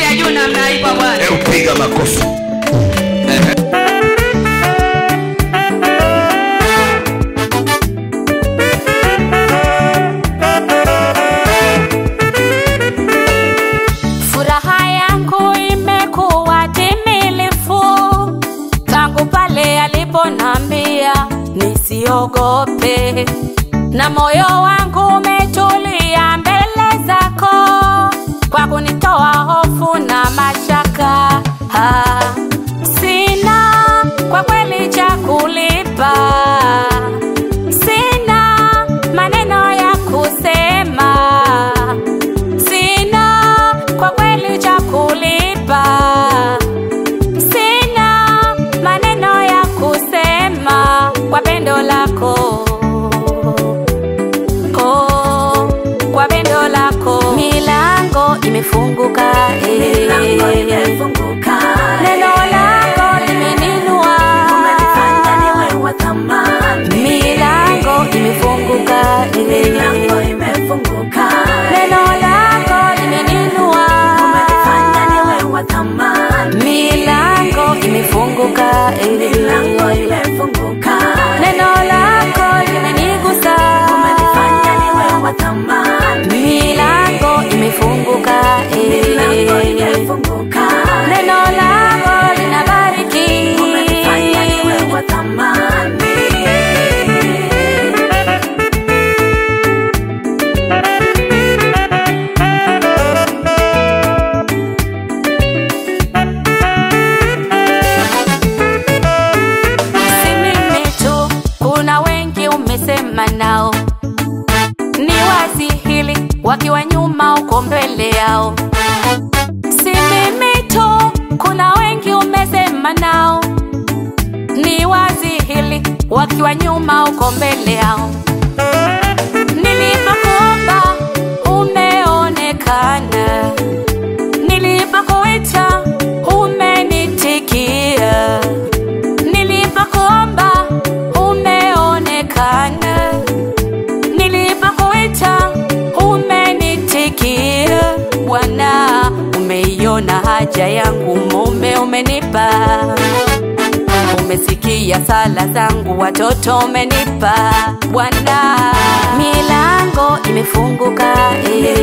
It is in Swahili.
ya juu namna hii kwa Bwana. Hebu piga makofi. Furaha yangu imekuwa timilifu tangu pale aliponambia nisiogope, na moyo wangu umetulia mbele zako kwa kunitoa hofu na mashaka. Ah, Sina kwa kweli cha kulipa, sina maneno ya kusema sina kwa kweli cha kulipa, sina maneno ya kusema kwa pendo lako oh, kwa pendo lako milango imefunguka eh. neno lako limeninua milango imefunguka eh. neno lako limeninua milango imefunguka eh. neno lako limenigusa milango imefunguka eh. neno lako linabariki si mimi tu, kuna wengi umesema nao, ni wazi hili, wakiwa nyuma uko mbele yao. Si mimi tu, kuna wengi umesema nao, ni wazi hili, wakiwa nyuma uko mbele yao. Nilipokuomba umeonekana, nilipokuita umenitikia nilipokuomba umeonekana, nilipokuita umenitikia. Bwana, umeiona haja yangu, mume umenipa, umesikia sala zangu, watoto umenipa. Bwana, milango imefunguka eh.